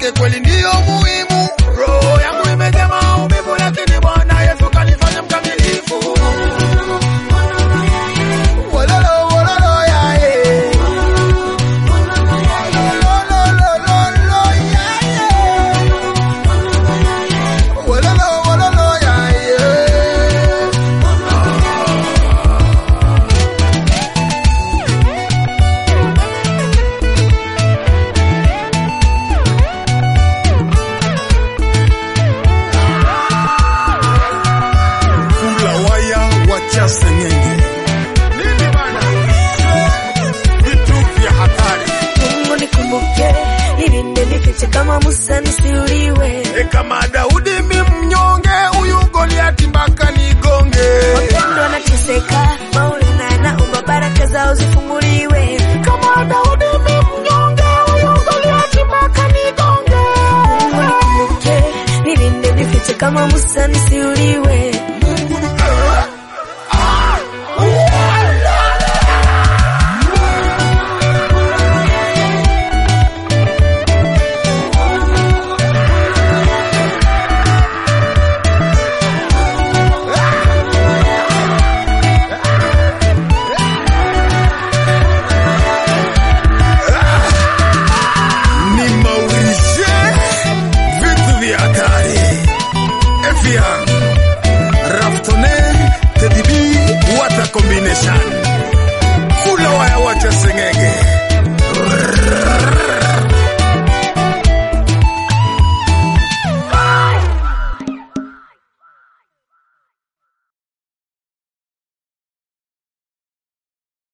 yake kweli ndiyo muhimu. Roho yangu imejaa maumivu, lakini Bwana Yesu kanifanya mkamilifu. Wololo, wololo, ya, eh. Wololololo, ya, eh. Wololo, wololo, ya, eh. kula waya wacha sengenge. Nini bana? Vitu vya hatari. Mungu nikumbuke, nilinde nifiche kama Musa nisiuliwe. E kama Daudi mi mnyonge, huyu Goliati mpaka nigonge. Wapendwa wanateseka, Maulana anaomba baraka zao zifunguliwe. Kama Daudi mi mnyonge, huyu Goliati mpaka nigonge. Mungu nikumbuke, nilinde nifiche kama Musa nisiuliwe.